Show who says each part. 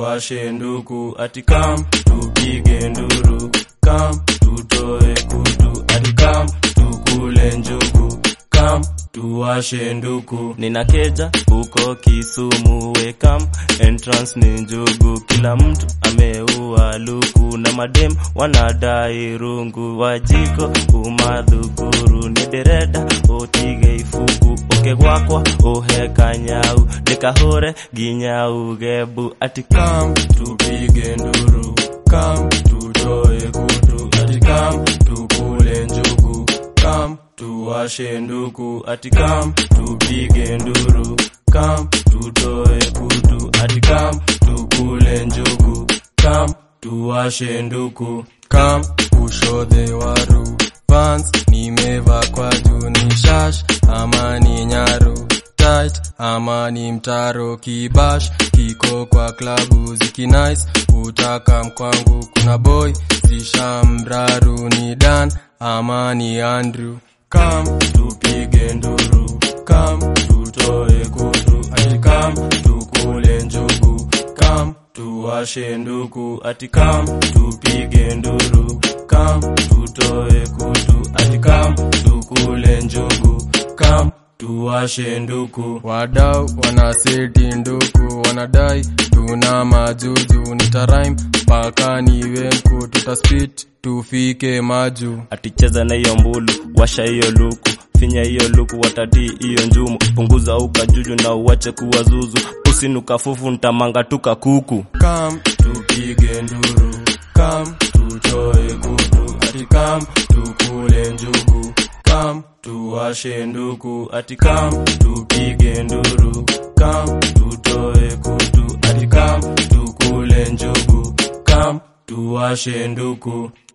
Speaker 1: tuwashe nduku ati kam tupige nduru kam tutoe kutu ati kam tukule njugu kam tuwashe nduku nina keja huko Kisumu wekam entrance ni njugu kila mtu ameua luku na madem wanadai rungu wajiko umadhukuru ni dereda otige ifuku oke gwakwa oheka nyau dekahore ginyau gebu ati kam tupige nduru kam tutoe kutu ati kam tukule njugu kam tuwashe nduku ati kam tupige nduru kam tutoe kutu ati kam tukule njugu kam tuwashe nduku
Speaker 2: kam ushodhe waru pants nimeva kwa juu ni shash ama ni nyaru tight ama ni mtaro kibash kiko kwa klabu zikinice utaka mkwangu kuna boy zishamraru ni dan ama ni andrew
Speaker 1: kam tupige nduru kam tutoe kutu ati kam tukule njugu kam tuwashe nduku ati kam tupige nduru kam tutoe kutu ati kam tukule njugu kam tuwashe nduku
Speaker 2: wadau wanaseti nduku wanadai tuna majuju nitaraim mpaka niwe mku tutaspit tufike maju
Speaker 1: aticheza na hiyo mbulu washa hiyo luku finya hiyo luku watatii hiyo njumu punguza ukajuju na uwache kuwa zuzu usinuka fufu ntamanga tuka kuku
Speaker 2: kam
Speaker 1: tupige nduru kam tutoe kutu ati kam tukule njugu kam tuwashe nduku ati kam tupige nduru kam tutoe kutu ati kam tukule njugu kam tuwashe nduku